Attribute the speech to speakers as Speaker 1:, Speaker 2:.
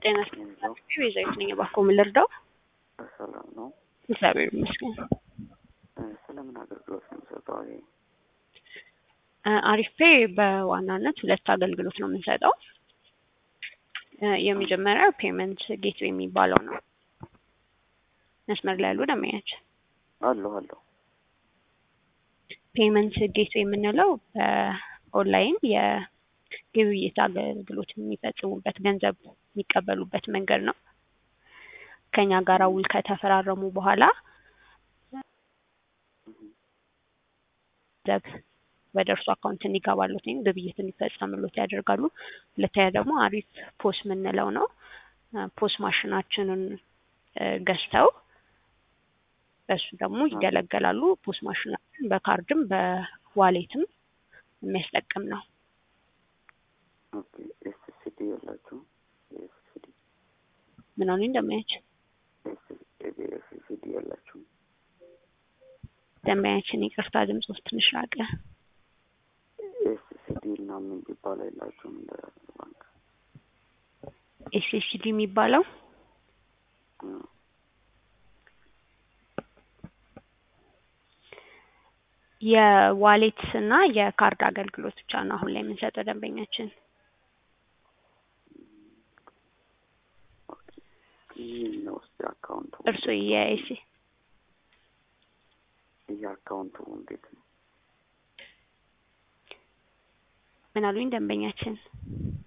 Speaker 1: ጤና ቤዛዊት ነኝ። እባክዎ ምን ልርዳው?
Speaker 2: ሰላም ነው።
Speaker 1: እግዚአብሔር ይመስገን።
Speaker 2: ስለምን አገልግሎት ነው የሚሰጠው? ይሄ
Speaker 1: አሪፍ ፔ በዋናነት ሁለት አገልግሎት ነው የምንሰጠው። የመጀመሪያው ፔመንት ጌት የሚባለው ነው። መስመር ላይ ያሉ ደንበኞች
Speaker 2: አለሁ አለሁ።
Speaker 1: ፔመንት ጌት የምንለው በኦንላይን የግብይት አገልግሎት የሚፈጽሙበት ገንዘብ የሚቀበሉበት መንገድ ነው። ከኛ ጋር ውል ከተፈራረሙ በኋላ ገንዘብ ወደ እርሱ አካውንት እንዲገባሉት ወይም ግብይት እንዲፈጸምሎት ያደርጋሉ። ሁለተኛ ደግሞ አሪፍ ፖስ የምንለው ነው። ፖስ ማሽናችንን ገዝተው በሱ ደግሞ ይገለገላሉ። ፖስ ማሽናችን በካርድም በዋሌትም የሚያስጠቅም ነው።
Speaker 2: ኦኬ ኤስሲዲ የላችሁም? ኤስሲዲ
Speaker 1: ምን አሉኝ ደንበኛች?
Speaker 2: ኤስሲዲ የላችሁም?
Speaker 1: ደንበኛችን ይቅርታ ድምፅ ውስጥ ትንሽ ራቀ።
Speaker 2: ኤስሲዲ እና ምን ቢባል የላችሁም? እንደ ባንክ
Speaker 1: ኤስኤስዲ የሚባለው የዋሌት እና የካርድ አገልግሎት ብቻ ነው አሁን ላይ የምንሰጠው ደንበኛችን።
Speaker 2: ምን ነው እስኪ አካውንቱ
Speaker 1: እርስዎ የኤሲ
Speaker 2: የአካውንቱ እንዴት ነው?
Speaker 1: ምን አሉኝ ደንበኛችን?